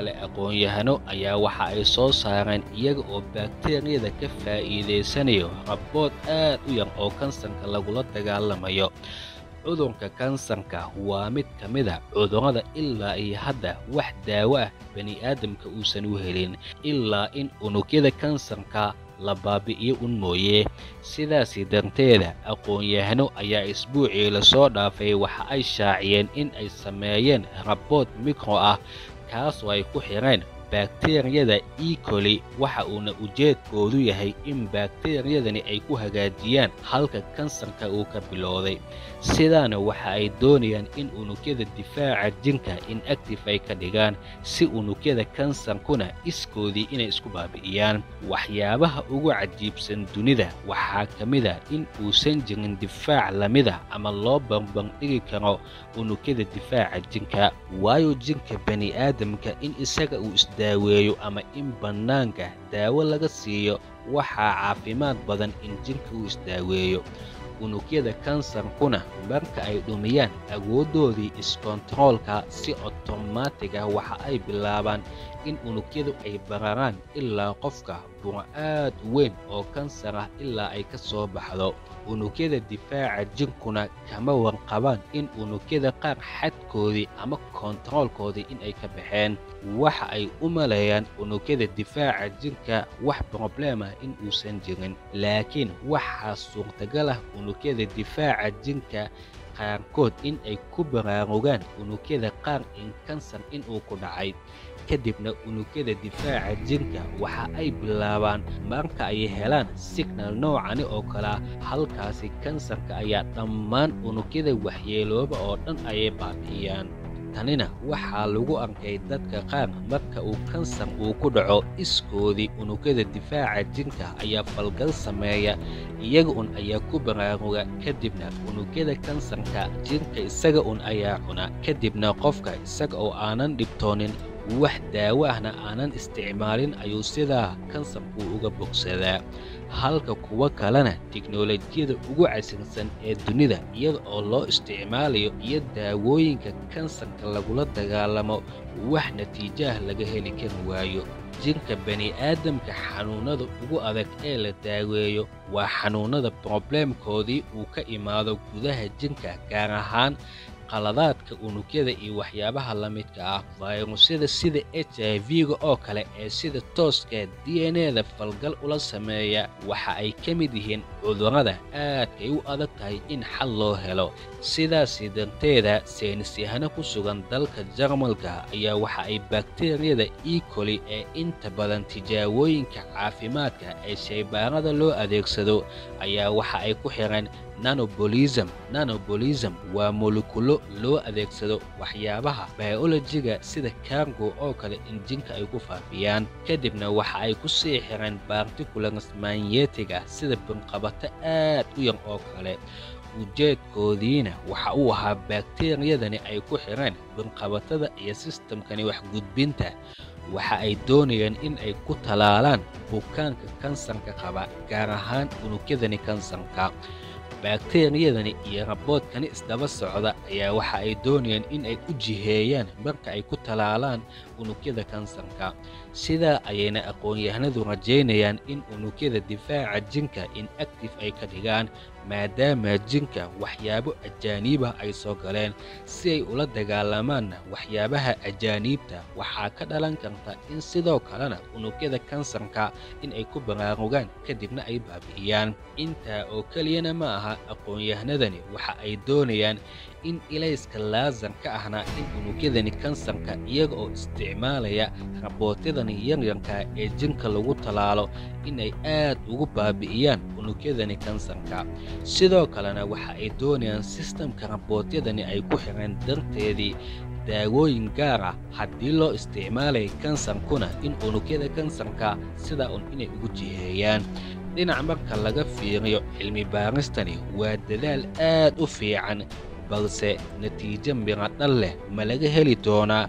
kale aqoon-yahano ayaa waxa ay soo saareen iyaga oo bakteriyada ka faa'iidaysanayo rabood aad u yar oo kansarka lagula dagaalamayo cudurka kansarka waa mid ka mid a cudurrada ilaa iyo hadda wax daawo ah bani'aadamka uusan u helin ilaa in unugyada kansarka la baabi'iyo un mooye sidaasi darteeda aqoon-yahano ayaa isbuucii lasoo dhaafay waxa ay shaaciyeen in ay sameeyeen rabood mikro ah kaasoo ay ku xidheen bakteriyada ecoli waxa uuna ujeedkoodu yahay in bakteriyadani ay ku hagaajiyaan halka kansarka uu ka bilowday sidaana waxa ay doonayaan in unugyada difaaca jinka in active ay ka dhigaan si unugyada kansarkuna iskoodii inay isku baabi'iyaan waxyaabaha ugu cajiibsan dunida waxaa ka mid a in uusan jirin difaac lamida ama loo barbardhigi karo unugyada difaaca jinka waayo jinka bani'aadamka in isaga uu isdaaweeyo ama in bannaanka daawo laga siiyo waxaa caafimaad badan in jinka uu isdaaweeyo unugyada kansarkuna marka ay dhumiyaan awooddoodii iskontaroolka si otomaatig ah waxa ay bilaabaan in unugyadu ay bararaan ilaa qofka buro aad u weyn oo kansar ah ilaa ay ka soo baxdo unugyada difaaca jinkuna kama warqabaan in unugyada qaar xadkoodii ama kontaroolkoodii in ay ka baxeen waxa ay u maleeyaan unugyada difaaca jinka wax broblem ah in uusan jirin laakiin waxaa suurtagal ah unugyada difaaca jinka qaarkood in ay ku baraarugaan unugyada qaar in kansar inuu ku dhacay kadibna unugyada difaaca jinka waxa ay bilaabaan marka ay helaan signal noocani oo kalea halkaasi kansarka ayaa dhammaan unugyada waxyeelooba oo dhan ayay baabi'iyaan tanina waxaa lagu arkay dadka qaar marka uu kansar uu ku dhaco iskoodii unugyada difaaca jinka ayaa falgal sameeya iyaga un ayaa ku baraaruga kadibna unugyada kansarka jinka isaga un ayaa cuna kadibna qofka isaga oo aanan dhibtoonin wax daawo ahna aanan isticmaalin ayuu sidaa kansarkuu uga bogsadaa halka kuwo kalena tiknolojiyada ugu casirsan ee dunida iyada oo loo isticmaalayo iyo daawooyinka kansarka lagula dagaalamo wax natiijaah laga heli kari waayo jinka bani'aadamka xanuunnada ugu adag ee la daaweeyo waa xanuunnada brobleemkoodii uu ka imaado gudaha jinka gaar ahaan qaladaadka unugyada iyo waxyaabaha la midka ah fayrusyada sida h i v-ga oo kale ee sida tooska d n e da falgal ula sameeya waxa ay ka mid yihiin cudurrada aadkay u adag tahay in xal loo helo sidaasi darteeda saynisyahano ku sugan dalka jarmalka ayaa waxa ay bakteriyada ecoli ee inta badan tijaabooyinka caafimaadka ee shaybaarada loo adeegsado ayaa waxa ay ku xireen nanobolism nanobolism waa molekulo loo adeegsado waxyaabaha biolojiga sida kargo oo kale in jinka ay ku faafiyaan kadibna waxa ay ku sii xireen barticulars manyetiga sida binqabato aad u yar oo kale ujeedkoodiina waxa uu ahaa bakteriyadani ay ku xireen binqabatada iyo sistamkani wax gudbinta waxa ay doonayaan in ay ku talaalaan bukaanka kansarka qaba gaar ahaan unugyadani kansarka bakteriyadani iyo raboodkani isdaba socda ayaa waxa ay doonayaan in ay u jiheeyaan marka ay ku talaalaan unugyada kansarka sidaa ayayna aqoon-yahanadu rajaynayaan in unugyada difaaca jinka in active ay ka dhigaan maadaama jinka waxyaabo ajaaniibah ay soo galeen si ay ula dagaalamaanna waxyaabaha ajaaniibta waxaa ka dhalan karta in sidoo kalena unugyada kansarka in ay ku baraarugaan kadibna ay baabi'iyaan intaa oo keliyana ma aha aqoon-yahanadani waxa ay doonayaan in ilayska laasarka ahna in unugyadani kansarka iyaga oo isticmaalaya rabootyadani yaryarka ee jinka lagu talaalo inay aad ugu baabi'iyaan unugyadani kansarka sidoo kalena waxa ay doonayaan sistamka rabootyadani ay ku xireen darteedii daawooyin gaar ah haddii loo isticmaalaya kansarkuna in unugyada kansarka sidaa un inay ugu jiheeyaan dhinac marka laga fiiriyo cilmi baaristani waa dadaal aad u fiican balse natiijo miradhal leh ma laga heli doonaa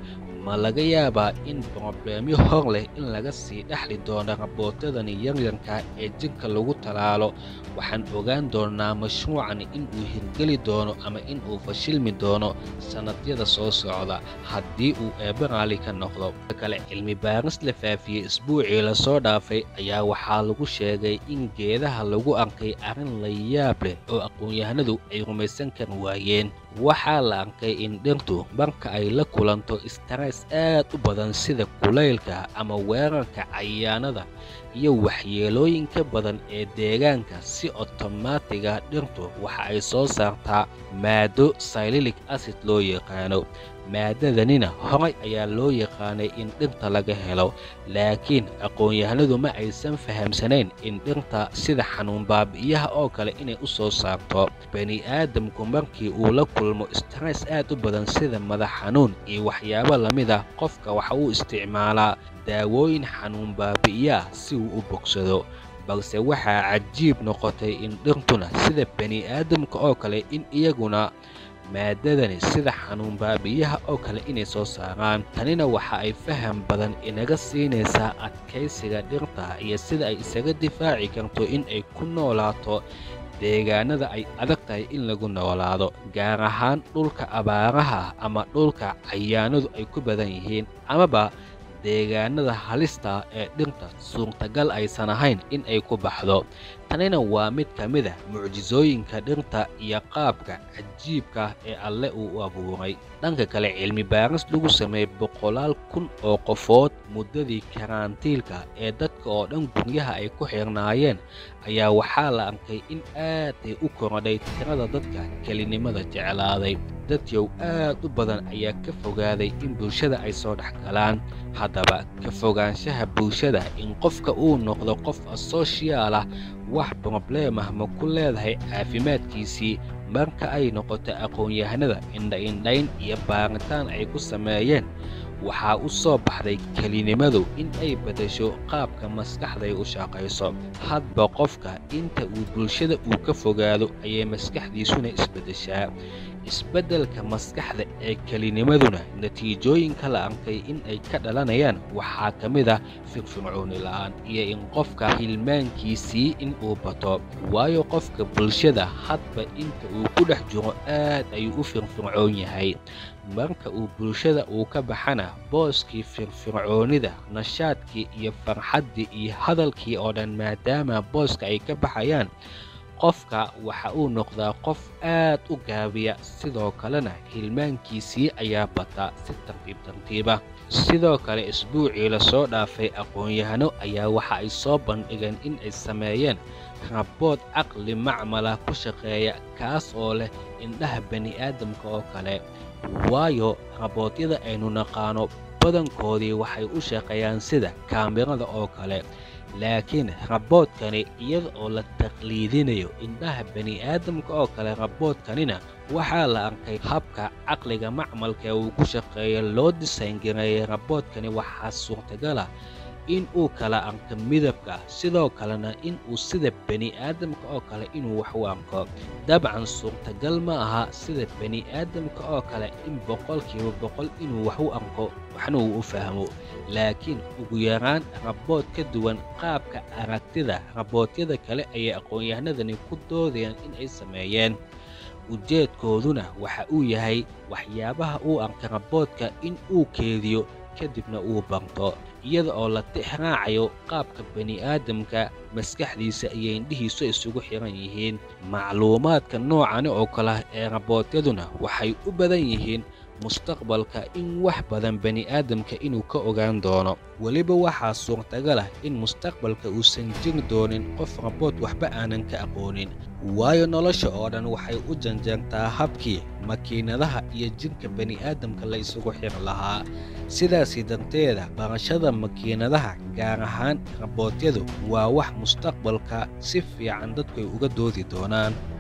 ma laga yaabaa in brobleemyo hor leh in laga sii dhexli doono rabootadani yaryarka ee jinka lagu talaalo waxaan ogaan doonaa mashruucan in uu hirgeli doono ama in uu fashilmi doono sannadyada soo socda haddii uu eebbe raali ka noqdo kale cilmi baaris la faafiyey isbuucii lasoo dhaafay ayaa waxaa lagu sheegay in geedaha lagu arkay arrin la yaab leh oo aqoon-yahanadu ay rumaysan kar waayeen waxaa la arkay in dhirtu marka ay la kulanto stress aad u badan sida kulaylka ama weerarka cayaanada iyo waxyeelooyinka badan ee deegaanka si otomaatiga dhirtu waxa ay soo saartaa maado sililic acid loo yaqaano maadadanina horay ayaa loo yaqaanay in dhirta laga helo laakiin aqoon-yahanadu ma aysan fahamsanayn in dhirta sida xanuun baabi'iyaha oo kale inay u soo saarto bani aadamku markii uu la kulmo stress aad u badan sida madax xanuun iyo waxyaabo lamid ah qofka waxa uu isticmaalaa daawooyin xanuun baabi'iyaah si uu u bogsado balse waxaa cajiib noqotay in dhirtuna sida bani aadamka oo kale in iyaguna maadadani sida xanuun baabi'iyaha oo kale inay soo saaraan tanina waxa ay faham badan inaga siinaysaa adkaysiga dhirta iyo sida ay isaga difaaci karto in ay ku noolaato deegaanada ay adag tahay in lagu noolaado gaar ahaan dhulka abaaraha ama dhulka cayaanadu ay ku badan yihiin amaba deegaanada halista ee dhirta suurtagal aysan ahayn in ay ku baxdo tanina waa mid ka mid a mucjisooyinka dhirta iyo qaabka cajiibka ee alle uu u abuuray dhanka kale cilmi baaris lagu sameeyey boqolaal kun oo qofood muddadii karantiilka ee dadka oo dhan guryaha ay ku xirnaayeen ayaa waxaa la arkay in aad ay u korodhay tirada dadka kelinimada jeclaaday dadyow aad u badan ayaa ka fogaaday in bulshada ay soo dhex galaan haddaba ka fogaanshaha bulshada in qofka uu noqdo qof asoshiyaal ah wax brobleemah ma ku leedahay caafimaadkiisii marka ay noqoto aqoon-yahanada indha-indhayn iyo baaritaan ay ku sameeyeen waxaa u soo baxday kelinimadu in ay beddesho qaabka maskaxday u shaqayso hadba qofka inta uu bulshada uu ka fogaado ayay maskaxdiisuna isbeddeshaa isbeddelka maskaxda ee kelinimaduna natiijooyinka la arkay in ay ka dhalanayaan waxaa ka mid ah firfircooni la'aan iyo in qofka hilmaankiisii in uu bato waayo qofka bulshada hadba inta uu ku dhex jiro aad ayuu u firfircoon yahay marka uu bulshada uu ka baxana booskii firfircoonida nashaadkii iyo farxaddii iyo hadalkii oo dhan maadaama booska ay ka baxayaan qofka waxa uu noqdaa qof aad u gaabiya sidoo kalena hilmaankiisii ayaa bata si tartiib tartiiba sidoo kale isbuucii lasoo dhaafay aqoon-yahano ayaa waxa ay soo bandhigeen in ay sameeyeen rabood caqli macmala ku shaqeeya kaas oo leh indhaha bani'aadamka oo kale waayo raboodyada aynu naqaano badankoodii waxay u shaqeeyaan sida kaamirada oo kale laakiin raboodkani iyada oo la taqliidinayo indhaha bani'aadamka oo kale raboodkanina waxaa la arkay habka caqliga macmalka ee uu ku shaqeeya loo disayngareeyay raboodkani waxaa suurtagala in uu kala arko midabka sidoo kalena in uu sida bani'aadamka oo kale inuu wax u arko dabcan suurtagal ma aha sida bani'aadamka oo kale in boqolkiiba boqol inuu wax u arko waxna uu u fahmo laakiin ugu yaraan rabood ka duwan qaabka aragtida raboodyada kale ayay aqoon-yahanadani ku doodayaan in ay sameeyeen ujeedkooduna waxa uu yahay waxyaabaha uu arka raboodka in uu keediyo kadibna uu barto iyada oo la tixraacayo qaabka bani'aadamka maskaxdiisa iyo indhihiisu isugu xiran yihiin macluumaadka noocani oo kale ee raboodyaduna waxay u badan yihiin mustaqbalka in wax badan bani'aadamka inuu ka ogaan doono weliba waxaa suurtagal ah in mustaqbalka uusan jiri doonin qof rabood waxba aanan ka aqoonin waayo nolosha oo dhan waxay u janjeertaa habkii makiinadaha iyo jidhka bani'aadamka la isugu xiri lahaa sidaasi darteeda barashada makiinadaha gaar ahaan raboodyadu waa wax mustaqbalka si fiican dadku ay uga doodi doonaan